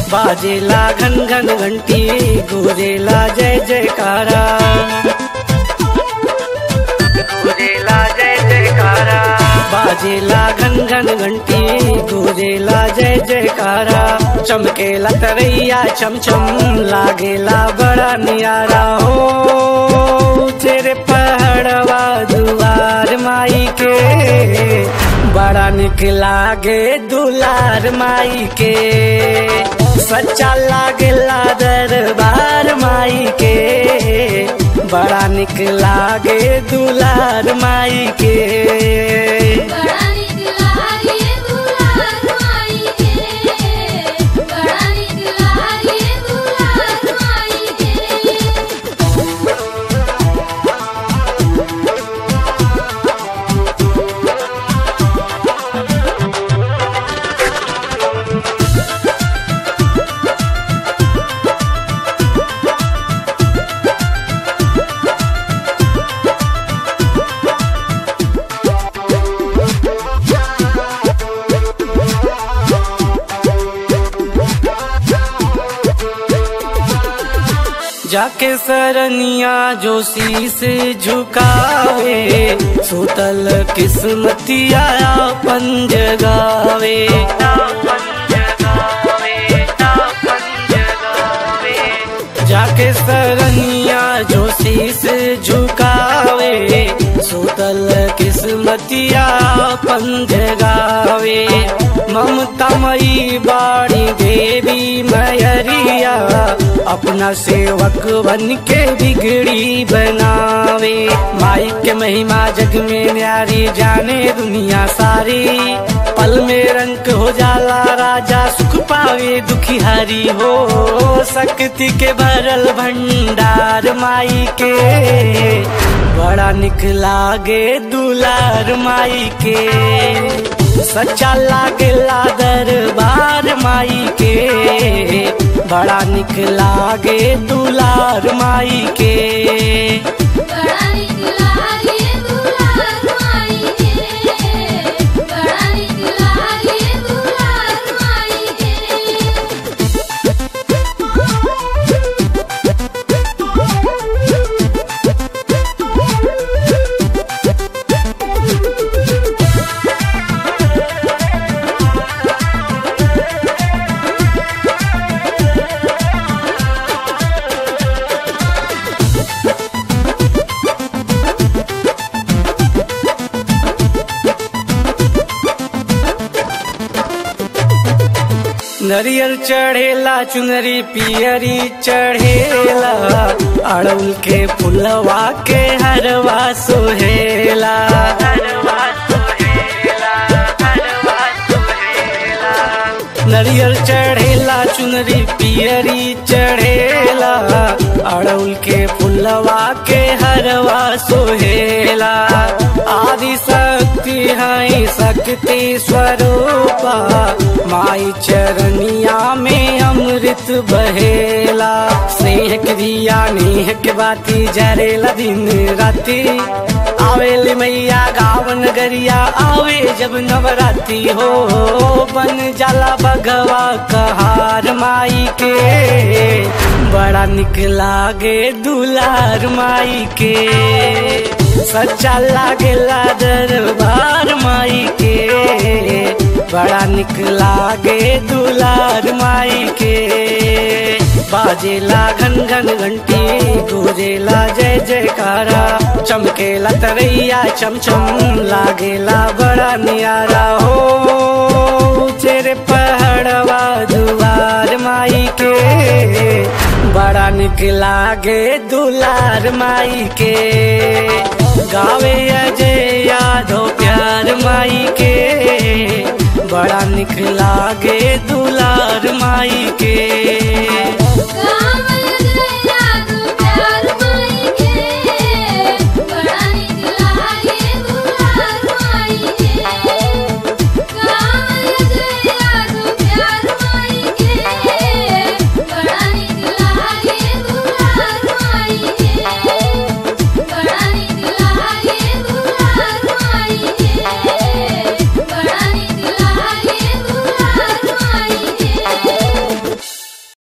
बाजेला घन घन घंटी गुरेला जय जयकारा गुरेला जय जयकारा बाजेला घन घन घंटी गुरेला जय जयकारा चमकेला तरैया चम चम लागेला बड़ा नियारा हो तेरे पहाड़वा दुआर माई के बड़ा निक लागे दुलार माई के सच्चा लागेला दरबार माई के बड़ा निक लागे दुलार माई के बड़ा निक लागे दुलार माई के बड़ा निक लागे दुलार माई के जाके सरनिया जो शीस झुकावे सुतल किस्मतिया पंज गावे जाके सरनिया जो शीस झुकावे सुतल किस्मतिया पंज गावे ममता मई बाड़ी देवी मयरिया अपना सेवक बन के बिगड़ी बनावे माई के महिमा जग में न्यारी जाने दुनिया सारी पल में रंग हो जाला राजा सुख पावे दुखिहारी हो शक्ति के भरल भंडार माई के बड़ा निक लागे दुलार माई के सच्चा लागेला दरबार माई के बड़ा निक लागे दुलार माई के बड़ा निक लागे दुलार माई के बड़ा निक लागे दुलार माई के नरियल चढ़ेला चुनरी पियरी चढ़ेला अड़उल के फुलवा के हरवा सोहेला नरियल चढ़ेला चुनरी पियरी चढ़ेला अड़उल के फुलवा के हरवा सोहेला आदि शक्ति है शक्ति स्वरूपा माई चरनिया में अमृत बहेला स्नेह के दिया नेह के बाती जरेला दिन राती आवेली मैया गावन गरिया आवे जब नवराती हो बन जाला भगवा कहार माई के बड़ा निक लागे दुलार माई के सच्चा लागेला दरबार माई के बड़ा निक लागे दुलार माई के बाजेला घन घन घंटी गुरेला जय जयकारा चमकेला तरैया चमचम लागेला बड़ा नियारा हो तेरे पहाड़वा दुआर माई के बड़ा निक लागे दुलार माई के गावे अजय यादव प्यार माई के बड़ा निक लागे दुलार माई के